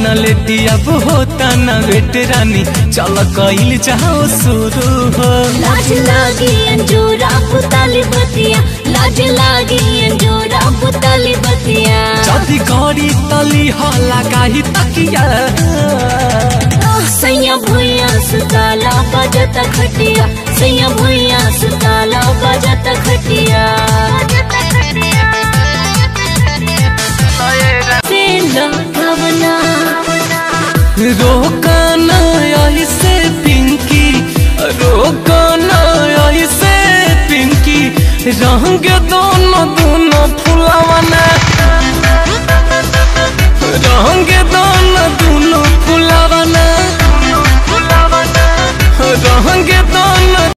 न लेटी अब होता न वेट रानी चल कइल जाओ शुरू हो लाज लागी अंजोरा पुताली बतिया लाज लागी अंजोरा पुताली बतिया जदि गरी तली हला काही तकिया सैया भुइया सुताला बजता खटिया सैया भुइया